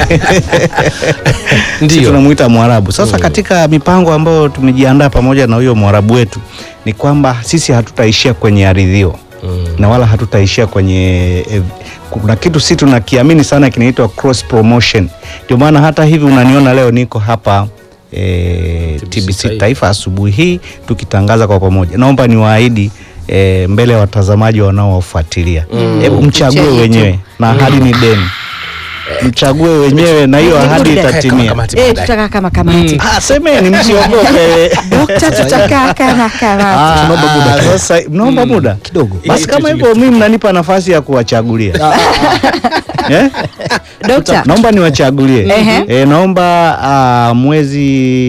Sisi Ndio. tunamuita Mwarabu. Sasa katika mipango ambayo tumejiandaa pamoja na huyo Mwarabu wetu ni kwamba sisi hatutaishia kwenye aridhio na wala hatutaishia kwenye eh, kuna kitu sisi tunakiamini sana kinaitwa cross promotion. Ndio maana hata hivi unaniona leo niko hapa eh, TBC TBC Taifa. Taifa asubuhi hii tukitangaza kwa pamoja. Naomba niwaahidi eh, mbele ya watazamaji wanaowafuatilia, hebu mchague Picha yetu. wenyewe na ahadi ni deni, mchague wenyewe na hiyo ahadi Muda. itatimia. Kamati Eh, baadaye. tutakaa kama kamati. Ah, semeni msiogope. Dokta, tutakaa kama kamati. Ah, ah, Sasa mnaomba muda kidogo. basi, kama hivyo mimi mnanipa nafasi ya kuwachagulia eh? Dokta, Naomba niwachagulie Ehe. eh, naomba ah, mwezi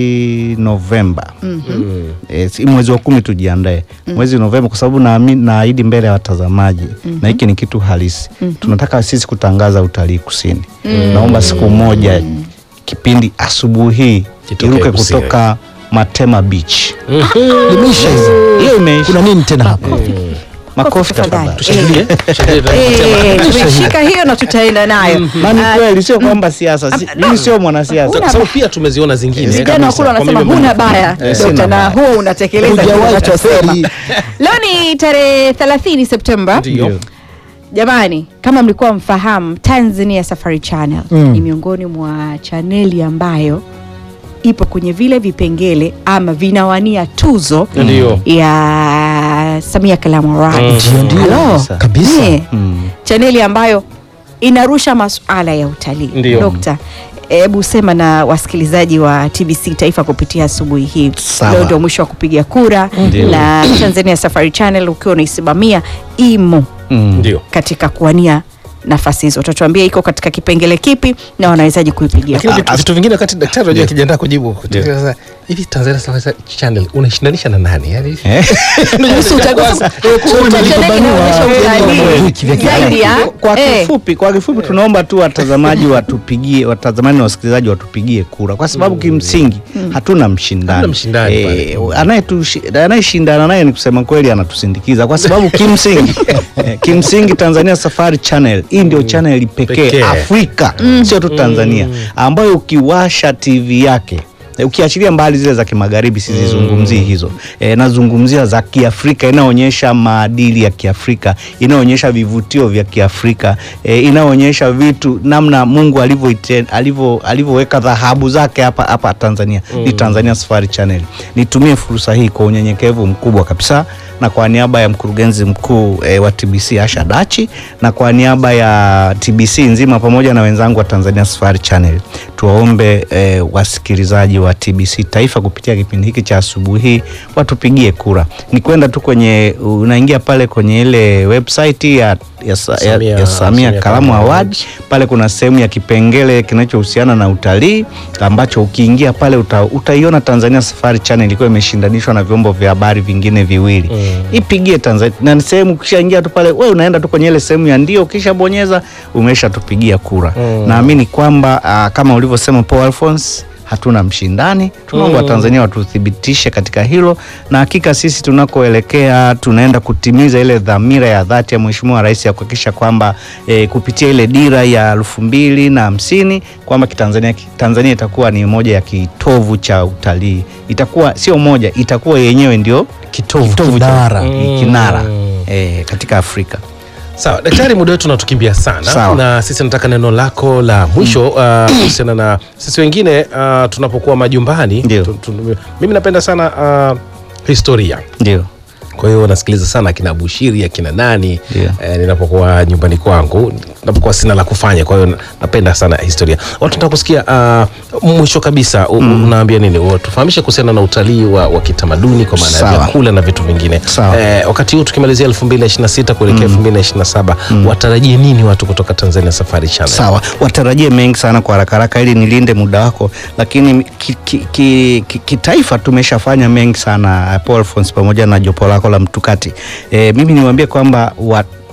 Novemba eh, si mwezi wa kumi tujiandae mwezi Novemba, kwa sababu naamini naahidi mbele ya watazamaji na hiki ni kitu halisi. Tunataka sisi kutangaza utalii kusini. Naomba siku moja kipindi asubuhi hii Kitokee iruke kusini. kutoka Matema Beach. Limeisha hizo. Hiyo imeisha. Kuna nini tena hapa? Makofi tafadhali. tafadhali. Tushangilie. Tushangilie. Eh, tumeshika hiyo na tutaenda nayo. Na ni Ah, kweli sio kwamba siasa, si- mimi sio mwanasiasa. Kwa sababu pia tumeziona zingine Vijana wa kule kabisa. wanasema Kwa mimi huna baya Eh, dokta, sina na baya. huo unatekeleza kile Hujawahi unachosema. kufeli. Leo ni tarehe 30 Septemba. Ndio. Jamani, kama mlikuwa mfahamu, Tanzania Safari Channel Mm. ni miongoni mwa chaneli ambayo ipo kwenye vile vipengele ama vinawania tuzo Ndio. ya Samia Kalamu Award. Ndio, ndio. Hello. Kabisa. Kabisa. Eh, Mm. chaneli ambayo inarusha masuala ya utalii. Ndio. Dokta, hebu sema na wasikilizaji wa TBC Taifa kupitia asubuhi hii. Sawa. Leo ndio mwisho wa kupiga kura Ndio. na Tanzania Safari Channel ukiwa unaisimamia imo Mm. Ndio. katika kuwania nafasi hizo. Utatuambia iko katika kipengele kipi na wanawezaji kuipigia Lakini kura. vitu, vitu vingine wakati daktari unajua akijiandaa kujibu sasa hivi Tanzania Safari Channel unashindanisha na nani? Yaani Eh? Kuhusu uchaguzi- kuhusu chaneli inaonyesha utalii zaidi ya Kwa eh, kifupi, kwa kifupi tunaomba tu watazamaji watupigie, watazamaji na wasikilizaji watupigie kura, kwa sababu kimsingi hatuna mshindani. Hatuna mshindani Eh, pale. anayetushi- anayeshindana naye ni kusema kweli anatusindikiza, kwa sababu kimsingi eh, kimsingi Tanzania Safari Channel hii ndio channel pekee Pekee. Afrika, sio tu Tanzania, ambayo ukiwasha TV yake Eh, ukiachilia mbali zile za kimagharibi sizizungumzii hizo e, nazungumzia za kiafrika inayoonyesha maadili ya kiafrika inayoonyesha vivutio vya kiafrika e, inayoonyesha vitu namna mungu alivyoite- alivyo- alivyoweka dhahabu zake hapa hapa tanzania ni tanzania safari channel nitumie fursa hii kwa unyenyekevu mkubwa kabisa na kwa niaba ya mkurugenzi mkuu e, wa tbc asha dachi na kwa niaba ya tbc nzima pamoja na wenzangu wa tanzania safari channel tuwaombe e, wasikilizaji wa tbc taifa kupitia kipindi hiki cha asubuhi hii watupigie kura ni kwenda tu kwenye unaingia pale kwenye ile website ya, ya, Sa- ya, Samia- ya Samia Samia Kalamu Kalamu Award pale kuna sehemu ya kipengele kinachohusiana na utalii ambacho ukiingia pale uta, utaiona Tanzania Safari Channel ilikuwa imeshindanishwa na vyombo vya habari vingine viwili ipigie Tanzania na ni sehemu ukishaingia tu pale we unaenda tu kwenye ile sehemu ya ndio ukishabonyeza umeshatupigia kura naamini kwamba ah, kama ulivyosema Paul Alphonse hatuna mshindani tunaomba Watanzania watuthibitishe katika hilo na hakika sisi tunakoelekea tunaenda kutimiza ile dhamira ya dhati ya Mheshimiwa Rais ya kuhakikisha kwamba e, kupitia ile dira ya elfu mbili na hamsini kwamba kitanzania Tanzania itakuwa ni moja ya kitovu cha utalii itakuwa sio moja itakuwa yenyewe ndio Kitovu, cha- kinara. kinara e, katika Afrika Sawa, daktari, muda wetu unatukimbia sana Sawa. na sisi nataka neno lako la mwisho uh, kuhusiana na sisi wengine uh, tunapokuwa majumbani Ndio. tu, tu, mimi napenda sana uh, historia ndio kwa hiyo nasikiliza sana akina Bushiri akina nani Ndio. eh, ninapokuwa nyumbani kwangu napokuwa sina la kufanya kwa hiyo na- napenda sana historia watu nataka kusikia uh, mwisho kabisa u- unaambia nini U- tufahamishe kuhusiana na utalii wa, wa kitamaduni kwa maana ya Sawa. vyakula na vitu vingine Sawa. eh, wakati huu tukimalizia 2026 kuelekea 2027 watarajie nini watu kutoka Tanzania Safari Channel Sawa, watarajie mengi sana kwa haraka haraka ili nilinde muda wako, lakini kitaifa ki, ki, ki, kitaifa tumeshafanya mengi sana Paul Alphonse pamoja na jopo lako la Mtukati. E, mimi niwaambie kwamba wa,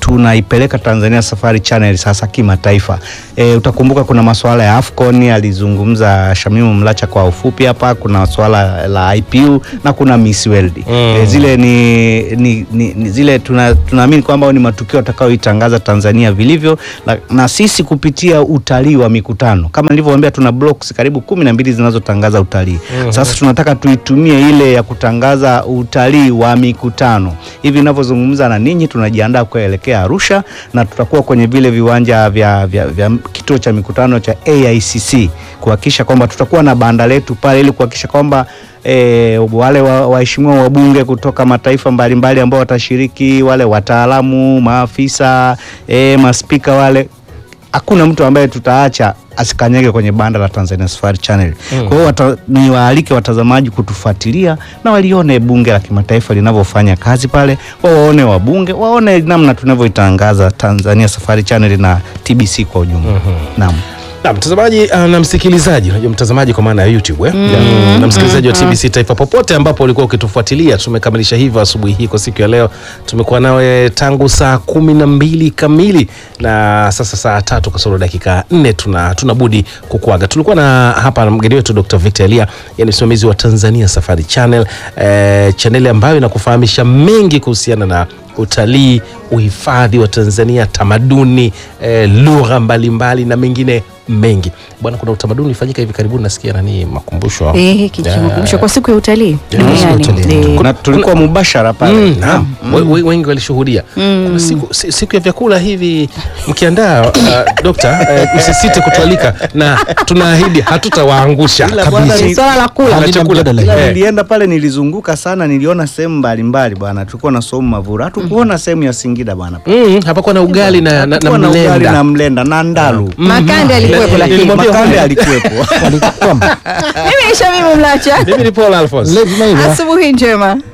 tunaipeleka Tanzania Safari Channel sasa kimataifa. E, utakumbuka kuna masuala ya Afcon alizungumza Shamimu Mlacha kwa ufupi hapa, kuna swala la IPU na kuna Miss World. E, zile ni, ni, ni, ni zile tuna, tunaamini kwamba ni matukio atakayoitangaza Tanzania vilivyo na, na sisi kupitia utalii wa mikutano kama nilivyowaambia, tuna blocks karibu kumi na mbili zinazotangaza utalii. Sasa tunataka tuitumie ile ya kutangaza utalii wa mikutano. Hivi ninavyozungumza na ninyi, tunajiandaa kuelekea Arusha na tutakuwa kwenye vile viwanja vya, vya, vya kituo cha mikutano cha AICC kuhakikisha kwamba tutakuwa na banda letu pale ili kuhakikisha kwamba E, wale wa- waheshimiwa wabunge kutoka mataifa mbalimbali ambao watashiriki, wale wataalamu, maafisa, e, maspika wale hakuna mtu ambaye tutaacha asikanyage kwenye banda la Tanzania Safari Channel. Kwa hiyo wata, ni waalike watazamaji kutufuatilia na walione bunge la kimataifa linavyofanya kazi pale, waone wabunge, waone namna tunavyoitangaza Tanzania Safari Channel na TBC kwa ujumla. Naam. Na mtazamaji uh, na msikilizaji, unajua mtazamaji kwa maana ya YouTube eh? na msikilizaji wa TBC Taifa popote ambapo ulikuwa ukitufuatilia, tumekamilisha hivyo asubuhi hii kwa siku ya leo. Tumekuwa nawe tangu saa kumi na mbili kamili na sasa saa tatu kasoro dakika nne tuna tunabudi kukuaga. Tulikuwa na hapa mgeni wetu Dr. Victor Elia, yani msimamizi wa Tanzania Safari Channel, eh, chaneli ambayo inakufahamisha mengi kuhusiana na utalii, uhifadhi wa Tanzania, tamaduni, eh, lugha mbalimbali na mengine mengi. Bwana, kuna utamaduni ulifanyika hivi karibuni, nasikia nani makumbusho Eh, kijimakumbusho kwa siku ya utalii Yeah, duniani. siku ya utalii. Eh, Na tulikuwa mubashara pale. Mm, naam. We- we- wengi walishuhudia kuna siku, si- siku ya vyakula hivi mkiandaa uh, dokta uh, msisite kutualika na tunaahidi hatutawaangusha Ila bwana ni ni- swala la kula. Halina chakula. mjadala. Ila Eh. nilienda pale nilizunguka sana, niliona sehemu mbalimbali bwana. Tulikuwa na somu Mavura, hatukuona sehemu ya Singida bwana. Mm, hapakuwa na ugali na, na, na Hatukuwa na ugali mlenda na mlenda na ndalu. Makande alikuwepo lakini Nilimwambia Makande alikuwepo. Walikuwa mimi Shamimu Mlacha, mimi ni Paul Alphonse lazima hivyo. asubuhi njema.